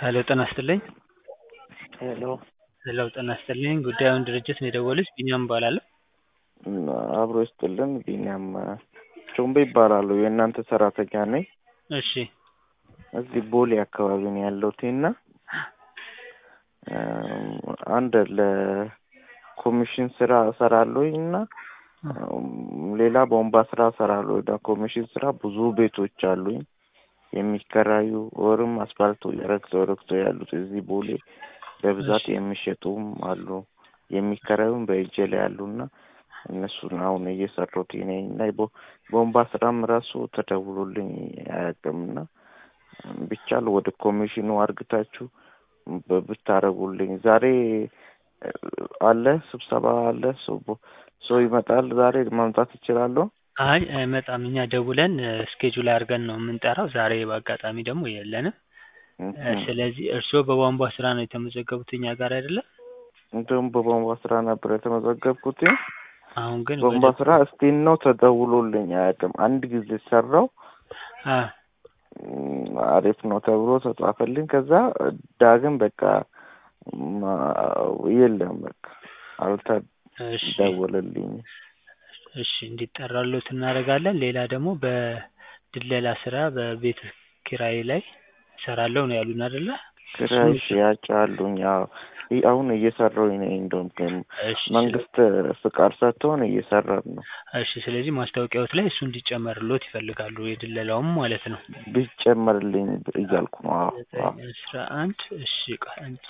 ሄሎ ጤና ይስጥልኝ። ሄሎ ሄሎ ጤና ይስጥልኝ። ጉዳዩን ድርጅት ነው የደወሉት? ቢኒያም እባላለሁ። አብሮ ይስጥልን። ቢኒያም ቾምቤ ይባላሉ። የእናንተ ሰራተኛ ነኝ። እሺ እዚህ ቦሌ አካባቢ ነው ያለሁት እና አንድ ለኮሚሽን ስራ እሰራለሁኝ እና ሌላ ቦምባ ስራ እሰራለሁ። ኮሚሽን ስራ ብዙ ቤቶች አሉኝ የሚከራዩ ወርም አስፋልቱ ረግተው ረግተው ያሉት እዚህ ቦሌ በብዛት የሚሸጡም አሉ የሚከራዩም በእጄ ላይ አሉና እነሱን አሁን እየሰሩት ነኝ እና ቦምባ ስራም ራሱ ተደውሎልኝ አያውቅምና ቢቻል ወደ ኮሚሽኑ አርግታችሁ ብታረጉልኝ። ዛሬ አለ ስብሰባ አለ። ሰው ይመጣል ዛሬ መምጣት ይችላለሁ? አይ አይመጣም። እኛ ደውለን ስኬጁል አድርገን ነው የምንጠራው። ዛሬ በአጋጣሚ ደግሞ የለንም። ስለዚህ እርስዎ በቧንቧ ስራ ነው የተመዘገቡት እኛ ጋር አይደለም? እንደውም በቧንቧ ስራ ነበር የተመዘገብኩት። አሁን ግን ቧንቧ ስራ እስቲን ነው ተደውሎልኝ አያውቅም። አንድ ጊዜ ሰራው አሪፍ ነው ተብሎ ተጻፈልኝ። ከዛ ዳግም በቃ የለም በቃ አልተደወለልኝ። እሺ እንዲጠራሉት እናደርጋለን። ሌላ ደግሞ በድለላ ስራ በቤት ኪራይ ላይ እሰራለሁ ነው ያሉን አይደለ? ኪራይ ሽያጭ አሉኝ። አዎ አሁን እየሰራሁኝ ነኝ። እንደውም መንግስት ፍቃድ ሰጥቶን እየሰራን ነው። እሺ ስለዚህ ማስታወቂያዎት ላይ እሱ እንዲጨመርሎት ይፈልጋሉ፣ የድለላውም ማለት ነው። ቢጨመርልኝ እያልኩ ነው። አዎ አስራ አንድ እሺ ቆይ አንድ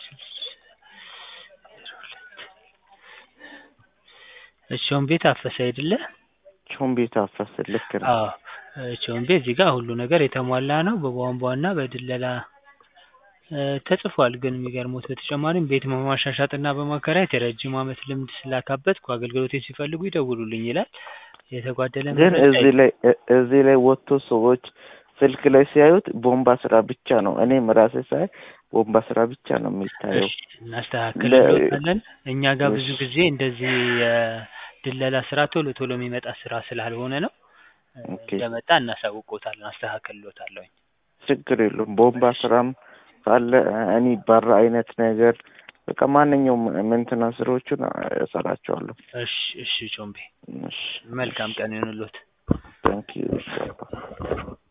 ቾምቤ ታፈሰ አይደለ? ቾምቤ ታፈሰ ልክ ነው። አዎ ቾምቤ እዚህ ጋር ሁሉ ነገር የተሟላ ነው። በቧንቧና በድለላ ተጽፏል። ግን የሚገርሙት በተጨማሪም ቤት በማሻሻጥና በማከራየት የረጅም ዓመት ልምድ ስላካበትኩ አገልግሎቴን ሲፈልጉ ይደውሉልኝ ይላል። የተጓደለ ግን እዚህ ላይ እዚህ ላይ ወጥቶ ሰዎች ስልክ ላይ ሲያዩት ቦምባ ስራ ብቻ ነው። እኔም ራሴ ሳይ ቦምባ ስራ ብቻ ነው የሚታየው። እናስተካክልሎታለን። እኛ ጋር ብዙ ጊዜ እንደዚህ የድለላ ስራ ቶሎ ቶሎ የሚመጣ ስራ ስላልሆነ ነው። እንደመጣ እናሳውቆታለን፣ አስተካክልሎታለሁኝ። ችግር የለውም። ቦምባ ስራም ካለ እኔ ባራ አይነት ነገር በቃ ማንኛውም መንትና ስራዎቹን እሰራቸዋለሁ። እሺ እሺ ቾምቤ መልካም ቀን ይሁንልዎት። ታንኪዩ